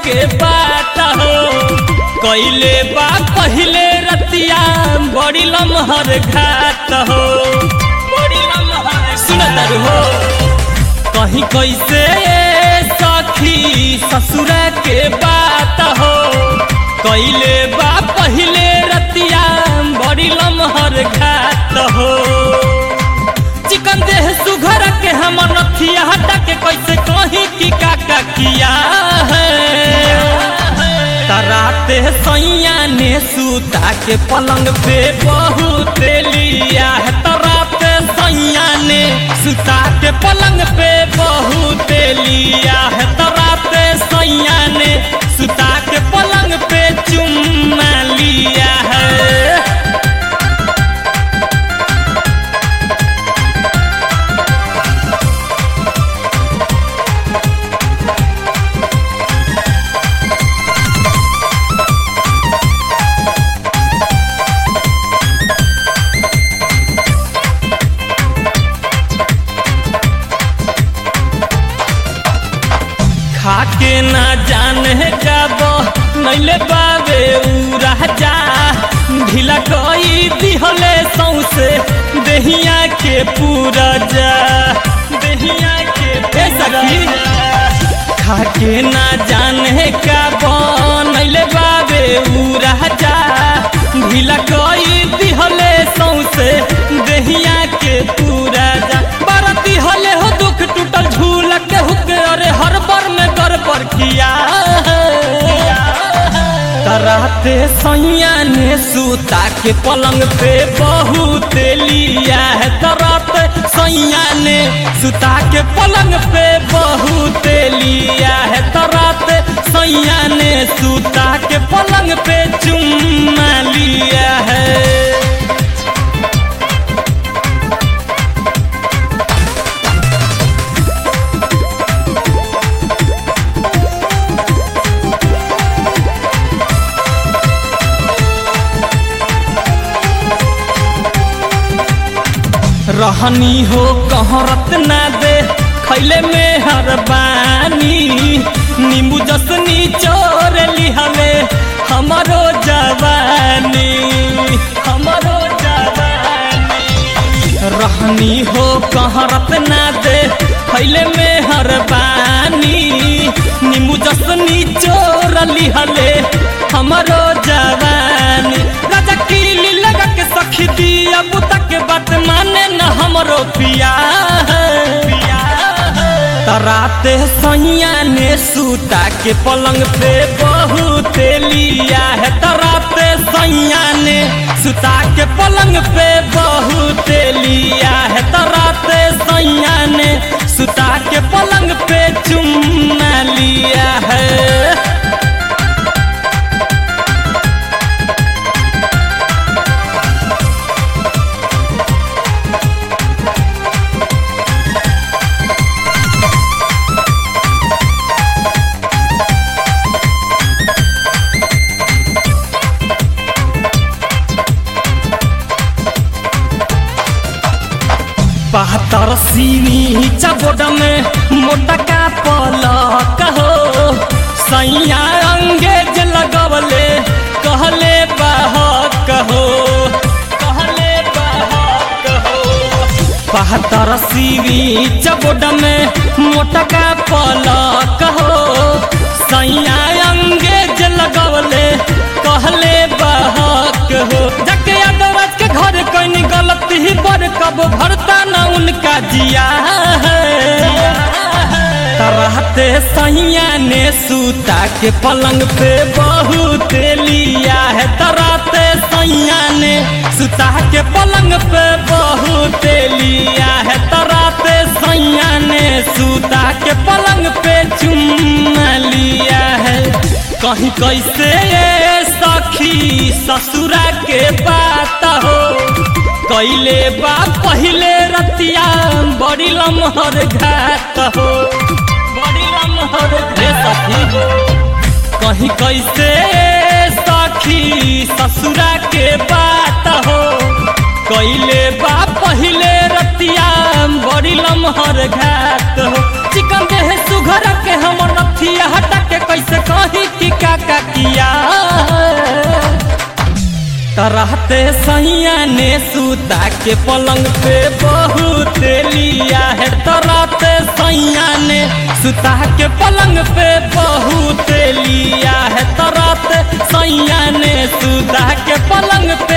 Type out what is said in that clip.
के बात हो कैले बा पहिले रतिया बड़ी लमहर घात हो बड़ी लमहर सुनत हो कहीं कैसे सखी ससुरा के बात हो कैले बा पहिले रतिया बड़ी लमहर घात हो चिकन देह सुघर के हम नथिया हटा के कैसे कहीं की काका किया है तराते सैया ने सूता के पलंग पे बहुत लिया है तराते सैया ने सूता के पलंग पे बहुत लिया है तराते सैया ने सूता के पलंग पे चुम्मा लिया है खाके ना जाने जब नैले बाबे उ राजा ढीला कई दिहले सौसे देहिया के पूरा जा देहिया के ए सखी खाके ना जाने का बनैले बाबे उ राजा ढीला कई दिहले सौसे देहिया के पूरा जा बरती हले हो दुख टूटल झूल के हुक अरे हर बर में कर पर किया तराते सैया ने सूता के पलंग पे बहुत लिया है तराते सैया ने सूता के पलंग पे बहुत लिया है तराते सैया ने सूता के पलंग पे चुम्मा लिया है रहनी हो कहरत ना दे खैले में हरबानी नींबू जसनी चोर लिहले हमारो जवानी हमारो जवानी रहनी हो कहरत ना दे खैले में हरबानी नींबू जसनी चोर लिहले हमारो जवानी राजा कीली लगा के सखी दिया बुता के बात माने न हमरो पिया तराते सैया ने सूता के पलंग पे बहुत लिया है तराते सैया ने सूता के पलंग पे बहुत लिया है तराते सैया ने सूता के पलंग पे चुम्मा लिया है बहत्तर सीनी चबोड में मोटा का पलक हो सैया अंगेज लगवले कहले बहक हो कहले बहक हो बहत्तर सीनी चबोड में मोटा का पलक हो सैया अंगेज लगवले कहले बहक हो जके यादव के घर कहीं गलती ही पर कब भरता न उनका जिया तरहते सैया ने सूता के पलंग पे बहुत लिया है तरहते सैया ने सूता के पलंग पे बहुत लिया है तरहते सैया ने सूता के पलंग पे चुम्मा लिया है कहीं कैसे सखी ससुरा के बात हो कैले बा पहिले रतिया बड़ी लमहर घात हो बड़ी लमहर रे सखी हो कहीं कैसे सखी ससुरा के बात हो कैले बा पहिले रतिया बड़ी लमहर घात हो चिकन देह सुघर के हम नथिया हटा के कैसे कही रहते सैया ने सुता के पलंग पे बहुत लिया है तो रहते सैया ने सुता के पलंग पे बहुत लिया है तो रहते सैया ने सुता के पलंग पे